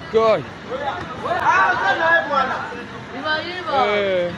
God. Eh.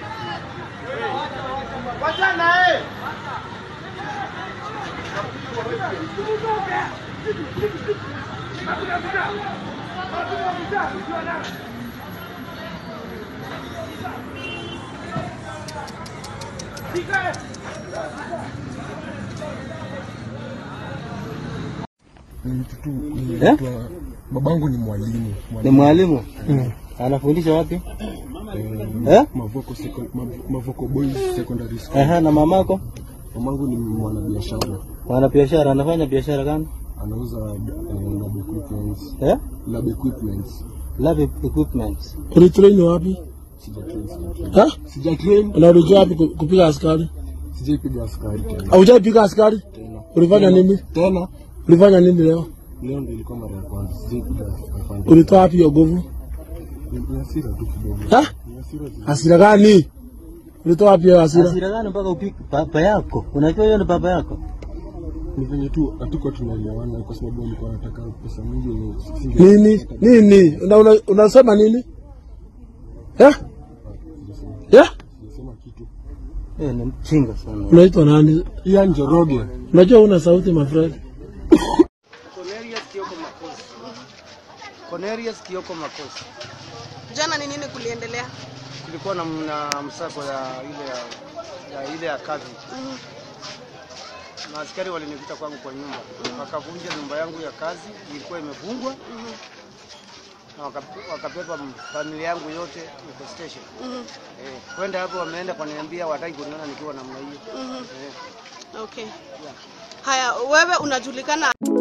Eh? Babangu ni mwalimu Ni mwalimu anafundisha wapi? Eh? Mavoko, Secon- Mav- Mavoko Boys Secondary School. Ehe, na mamako Mamangu ni mwanabiashara, wana biashara, anafanya biashara gani? anauza eh, lab equipments. Eh? Lab equipments. Lab equipment. Ulitrain wapi? Sija train, sija train. Ha? Sija train, Na ulijua wapi ku- kupiga askari? sijaipiga askari tena. Haujapiga askari? Tena. Ulifanya nini? Tena Ulifanya nini leo? leo ndio ilikuwa mara ya kwanza, sijaipiga askari. Ulitoa wapi hiyo nguvu? Ni ni hasira tu kidogo. Ha? Ni hasira zi- Hasira gani? Ulitoa wapi hiyo hasira? Hasira gani mpaka upike baba yako? Unajua hiyo ni baba yako? Ni venye tu hatukuwa tunaelewana kwa sababu alikuwa anataka pesa mingi ni singe- Nini? Nini? Una, una, unasema nini? Eh? Yeah? Sijasema kitu. Eh, ni mchinga sana. Unaitwa nani? Ian Njoroge. Unajua una sauti my friend. Cornelius Kioko Makosi. Cornelius Kioko Makosi. Jana ni nini kuliendelea? Kulikuwa na, na msako ya ile ya, ya ile ya kazi na askari walinikuta kwangu kwa nyumba wakavunja nyumba yangu ya kazi, ilikuwa imefungwa na waka- wakabeba m- familia yangu yote iko station. Eh, kwenda hapo wameenda kuniambia wataki kuniona nikiwa namna hiyo. Eh. Okay. Haya, wewe unajulikana